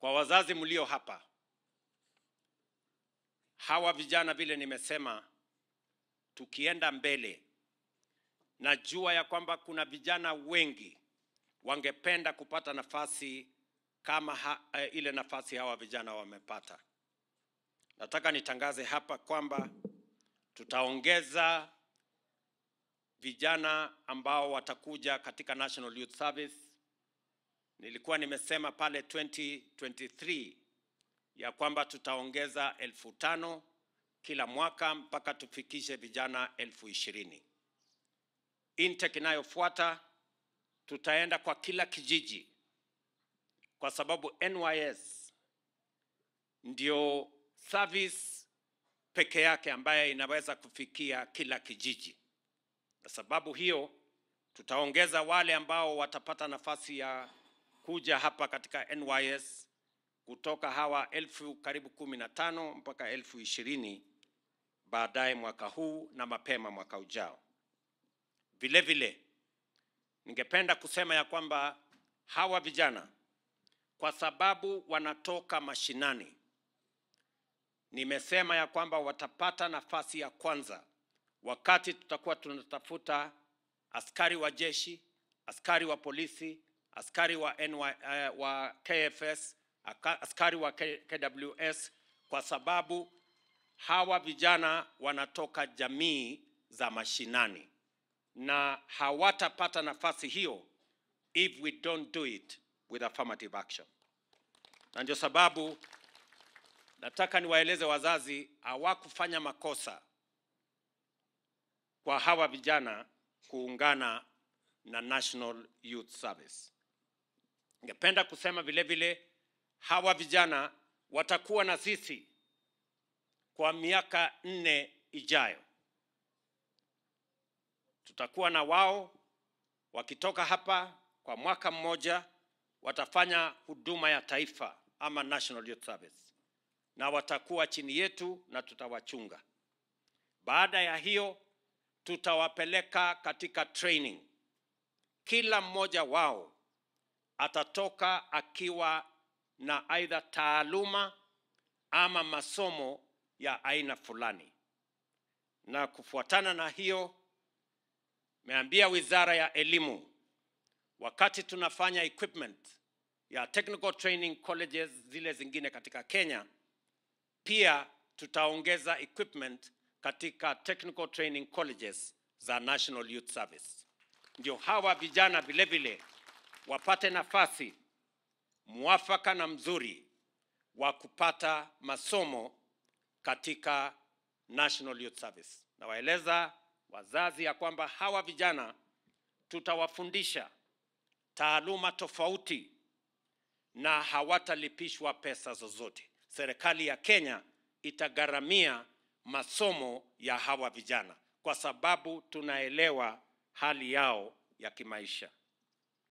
Kwa wazazi mlio hapa, hawa vijana, vile nimesema, tukienda mbele, najua ya kwamba kuna vijana wengi wangependa kupata nafasi kama ha, eh, ile nafasi hawa vijana wamepata. Nataka nitangaze hapa kwamba tutaongeza vijana ambao watakuja katika National Youth Service. Nilikuwa nimesema pale 2023 ya kwamba tutaongeza elfu tano kila mwaka mpaka tufikishe vijana elfu ishirini. Intake inayofuata tutaenda kwa kila kijiji, kwa sababu NYS ndio service peke yake ambaye inaweza kufikia kila kijiji. Kwa sababu hiyo, tutaongeza wale ambao watapata nafasi ya kuja hapa katika NYS kutoka hawa elfu karibu kumi na tano mpaka elfu ishirini baadaye mwaka huu na mapema mwaka ujao. Vile vile ningependa kusema ya kwamba hawa vijana kwa sababu wanatoka mashinani, nimesema ya kwamba watapata nafasi ya kwanza wakati tutakuwa tunatafuta askari wa jeshi, askari wa polisi, askari wa, NY, uh, wa KFS, aka- askari wa K, KWS, kwa sababu hawa vijana wanatoka jamii za mashinani na hawatapata nafasi hiyo if we don't do it with affirmative action. Na ndio sababu nataka niwaeleze wazazi hawakufanya makosa kwa hawa vijana kuungana na National Youth Service. Ningependa kusema vile vile hawa vijana watakuwa na sisi kwa miaka nne ijayo. Tutakuwa na wao wakitoka hapa kwa mwaka mmoja, watafanya huduma ya taifa ama National Youth Service, na watakuwa chini yetu na tutawachunga. Baada ya hiyo, tutawapeleka katika training. Kila mmoja wao atatoka akiwa na aidha taaluma ama masomo ya aina fulani, na kufuatana na hiyo, meambia Wizara ya Elimu wakati tunafanya equipment ya technical training colleges zile zingine katika Kenya, pia tutaongeza equipment katika technical training colleges za National Youth Service, ndio hawa vijana vile vile wapate nafasi mwafaka na mzuri wa kupata masomo katika National Youth Service. Nawaeleza wazazi ya kwamba hawa vijana tutawafundisha taaluma tofauti na hawatalipishwa pesa zozote. Serikali ya Kenya itagharamia masomo ya hawa vijana kwa sababu tunaelewa hali yao ya kimaisha.